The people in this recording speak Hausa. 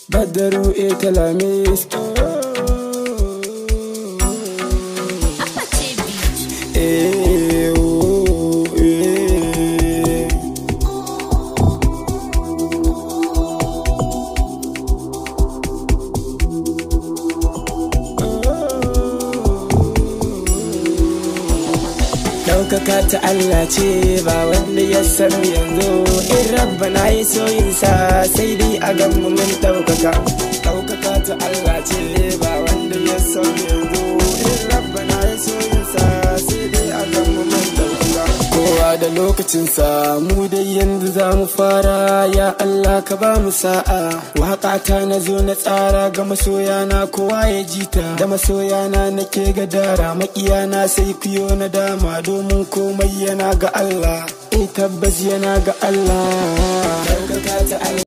Badaru e talamis Eh, oh, eh. Ɗaukaka ta Allah ce ba wanda ya san yanzu in rabba na yi soyinsa sai dai a ganmu mun ɗaukaka ɗaukaka ta Allah ce ba wanda ya san yanzu in rabba na yi soyinsa sai dai a ganmu mun ɗaukaka kowa da lokacinsa mu dai yanzu za mu fara ya Allah ka ba mu sa'a waƙata na zo na tsara ga masoyana kowa ya jita da masoyana nake gadara makiyana sai fiyo na dama domin komai yana ga Allah eh tabbas yana ga Allah